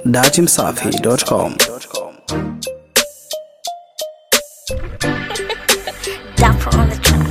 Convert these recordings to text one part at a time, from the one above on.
datimsafi.com. Dapper on the track.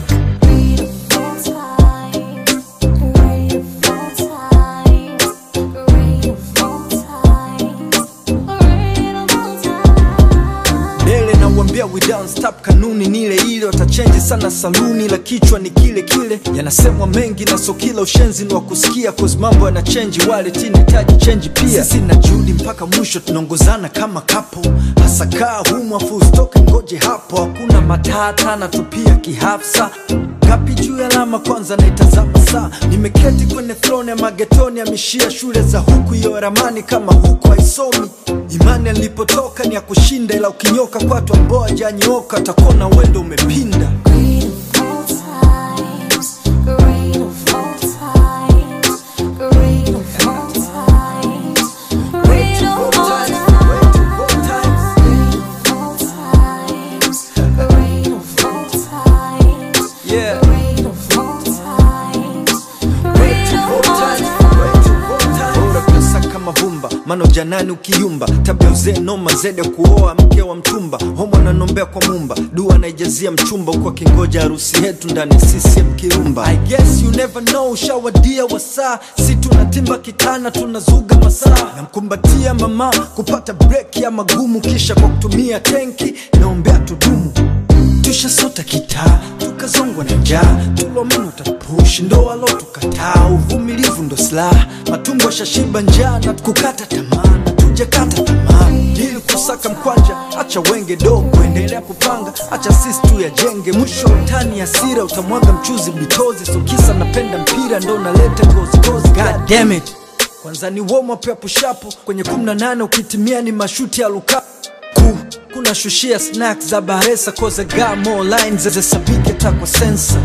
Dele na uambia we don't stop, kanuni ni ile ile, watachenji sana saluni, la kichwa ni kile kile. Yanasemwa mengi na so kila ushenzi ni wa kusikia, cause mambo yana chenji, wale tinahitaji chenji pia. Sisi na Judy mpaka mwisho tunaongozana kama kapo, hasa kaa humu afu usitoke, ngoje hapo, hakuna matata na tupia kihafsa Kapi juu ya alama kwanza naitazama saa Nimeketi kwenye throne ya magetoni Amishia shule za huku iyo ramani kama huku haisomi Imani alipotoka ni ya kushinda Ila ukinyoka kwatu ambao hajanyoka Takona wendo umepinda Yeah. Bora pesa kama vumba mano janani ukiyumba tabia uzee noma zede kuoa mke wa mtumba homo ananombea kwa mumba dua naijazia mchumba huku akingoja harusi yetu ndani ya CCM kirumba I guess you never know ushawadia wasaa si tunatimba kitana tunazuga masaa namkumbatia mama kupata break ya magumu kisha kwa kutumia tenki naombea tudumu tushasota kitaa tukazongwa na njaa tulomeno tapush ndo alo tukataa uvumilivu ndo silaha matumbo shashiba njaa na kukata tamaa na tujakata tamaa ili kusaka mkwanja acha wenge dogo endelea kupanga acha sisi tu yajenge mwisho utani asira utamwaga mchuzi bitozi so kisa napenda mpira ndo naleta gozigozi god damn it kwanza ni warm up ya pushapo kwenye 18 ukitimia ni mashuti ya lukaku ku kuna shushia snacks za baresa koza ga more lines zesabike takwa sensa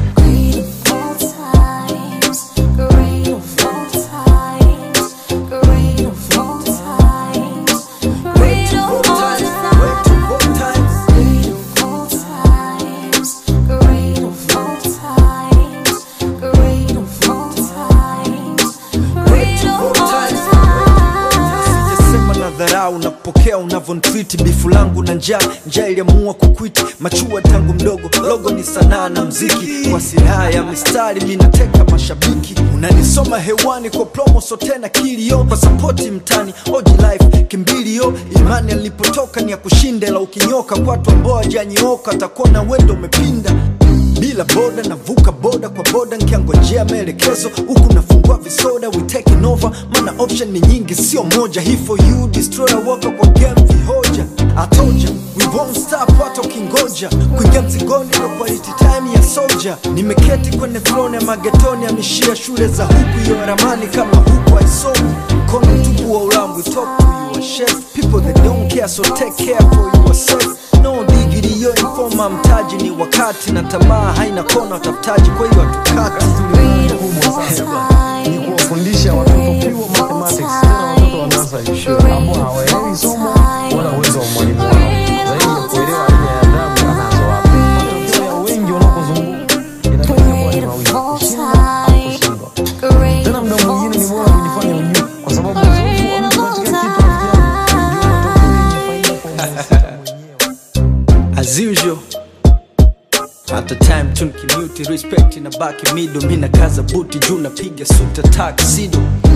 sijasema na dharau napokea unavyonitreat bifu langu na njaa njaa iliamua kukwiti machua tangu mdogo logo ni sanaa na mziki kwa silaha ya mistari minateka mashabiki unanisoma hewani kwa promo so tena kilio kwa sapoti mtani oji life kimbilio imani alipotoka ni ya kushinda ila ukinyoka kwatu ambao hajanyooka atakuwa na wendo umepinda bila boda navuka boda kwa boda nkiangojea maelekezo huku nafungua visoda we taking over mana option ni nyingi sio moja hii for you destroyer waka kwa game vihoja atoja we won't stop hata ukingoja kuingia mzigoni ndo quality time ya soldier nimeketi kwenye throne ya magetoni amishia shule za huku iyo ramani kama huku haisomi mkono tupu wa ulambu talk to you a chef people that don't care so take care for yourself no digiri yo informa mtaji ni wakati na tamaa haina kona watafutaji kwa hiyo hatukati kubwa sana ni kuwafundisha watoto pure mathematics tena watoto wanaanza shule ambao hawaelewi somo wala uwezo wa mwalimu wao zaidi ya kuelewa aina ya adabu anazo wapi matokeo ya wengi wanapozunguka inabaki kuwa ni mawili kushinda au kushindwa tena muda mwingine ni bora kujifanya ujue kwa sababu uzoefu wa mtu katika kitu rafiki yangu ndio matokeo yenye faida kwa mhusika mwenyewe as usual hata time tunkimuti respect na baki mido mina kaza buti juu napiga suta taksido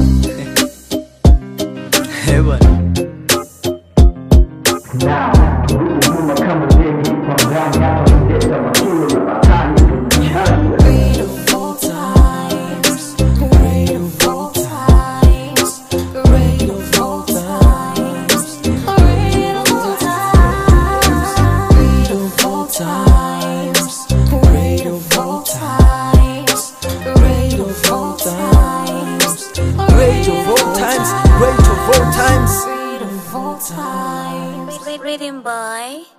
hewa great of all times great of all times Rhythm boy.